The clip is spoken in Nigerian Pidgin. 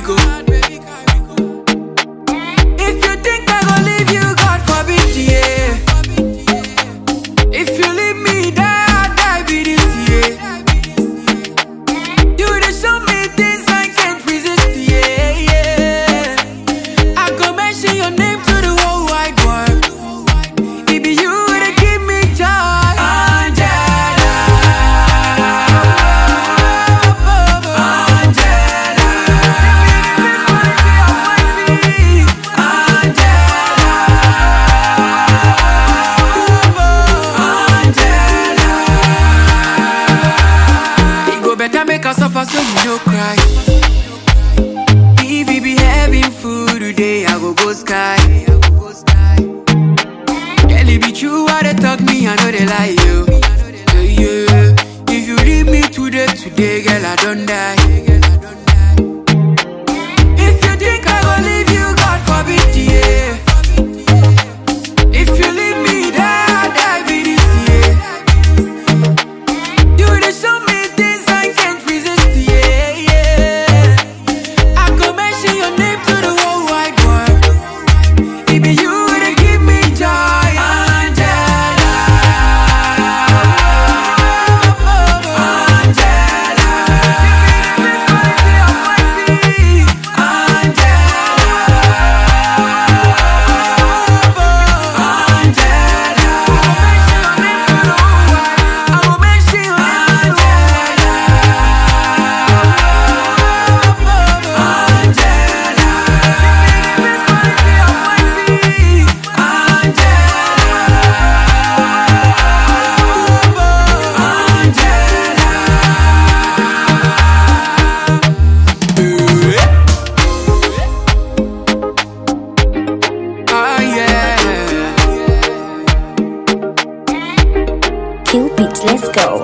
go. If you think I go leave you, God forbid, yeah. If you leave me, die, I die be this year. You dey show me things I can't resist, yeah, yeah. I go mention your name to the whole wide world. It be you that give me joy, Angela. Angela, Angela, It go better make us suffer so you no cry. If we be having food today, I go go sky. Girl, it be true what they talk me, I know they lie you. Yeah, yeah. If you leave me today, today, girl, I don't die. If you think I go leave you, God forbid, yeah. If you leave me, die, I die be this year. You dey show me things I can't resist, yeah, yeah. I go mention your name to the whole wide world. It be you that give me joy, Angela. Angela, give me the best quality of my feet, Ah, yeah. Kill beats, let's go.